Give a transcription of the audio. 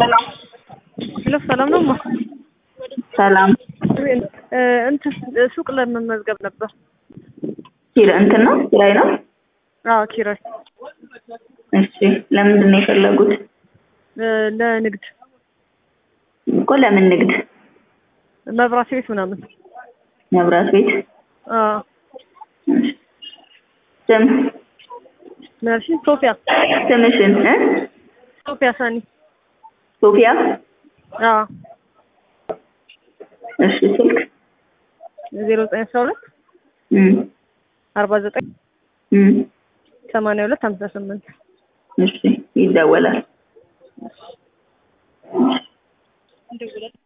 ሄሎ ሰላም ነው ማ ሰላም እንትን ሱቅ ለመመዝገብ ነበር። ኪራ እንትን ነው ኪራይ ነው። አዎ ኪራይ እሺ ለምንድን ነው የፈለጉት? እ ለንግድ እኮ ለምን ንግድ? መብራት ቤት ምናምን። መብራት ቤት። አዎ እሺ። ስም ነርሲ ሶፊያ ስምሽን እ ሶፊያ ሳኒ። ሶፊያ። አዎ እሺ ስልክ ዜሮ ዘጠኝ አስራ ሁለት እም አርባ ዘጠኝ እም ሰማንያ ሁለት ሀምሳ ስምንት እሺ ይደወላል።